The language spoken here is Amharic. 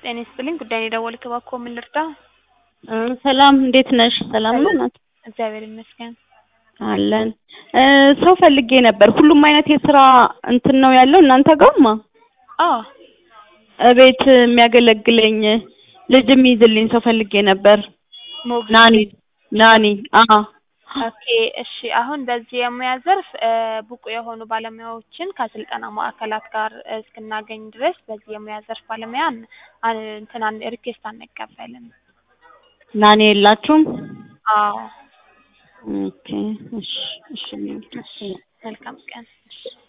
ጤና ይስጥልኝ ጉዳይ የደወልክ እባክዎ ምን ልርዳ? ሰላም እንዴት ነሽ? ሰላም ነው ናት? እግዚአብሔር ይመስገን። አለን እ ሰው ፈልጌ ነበር። ሁሉም አይነት የስራ እንትን ነው ያለው እናንተ ጋርማ? አዎ እቤት የሚያገለግለኝ ልጅ የሚይዝልኝ ሰው ፈልጌ ነበር። ሞግዚት ናኒ ናኒ አዎ ኦኬ እሺ። አሁን በዚህ የሙያ ዘርፍ እ ብቁ የሆኑ ባለሙያዎችን ከስልጠና ማዕከላት ጋር እስክናገኝ ድረስ በዚህ የሙያ ዘርፍ ባለሙያ አን- አን- እንትን አን- ሪኩዌስት አንቀበልም። ናኒ የላችሁም? አዎ ኦኬ እሺ እሺ መልካም ቀን። እሺ